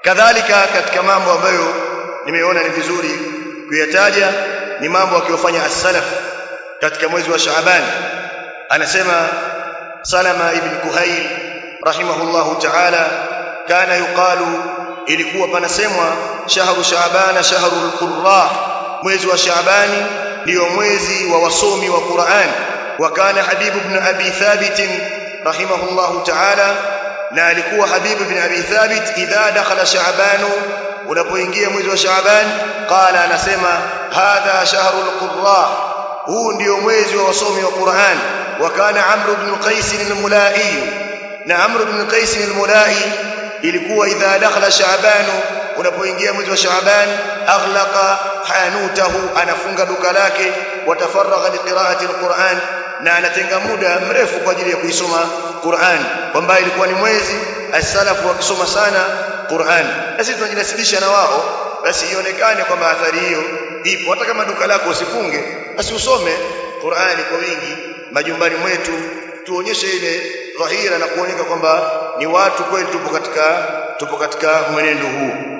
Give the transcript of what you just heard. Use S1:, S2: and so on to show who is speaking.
S1: kadhalika katika mambo ambayo nimeona ni vizuri kuyataja ni mambo akiyofanya as-salaf katika mwezi wa Shaaban anasema Salama ibn Kuhail rahimahullahu ta'ala kana yuqalu ilikuwa panasemwa shahru Shaabana shahrul qurra mwezi wa Shaabani ndio mwezi wa wasomi wa Qur'an wa kana Habib ibn Abi Thabit rahimahullahu ta'ala na alikuwa Habib ibn Abi Thabit idha dakhala Shaaban unapoingia mwezi wa Shaaban qala anasema hadha shahrul qurra huu ndio mwezi wa wasomi wa Qur'an wa kana Amr ibn Qais al-Mulai na Amr ibn Qais al-Mulai ilikuwa idha dakhala Shaaban unapoingia mwezi wa Shaaban aghlaqa hanutahu anafunga duka lake watafaragha liqiraati al-Qur'an na anatenga muda mrefu kwa ajili ya kuisoma Qur'an kwamba ilikuwa ni mwezi as-salafu wakisoma sana Qur'an na sisi tunajinasibisha na wao basi ionekane kwamba athari hiyo ipo hata kama duka lako usifunge basi usome Qur'ani kwa wingi majumbani mwetu tuonyeshe ile dhahira na kuoneka kwamba ni watu kweli tupo katika tupo katika mwenendo huu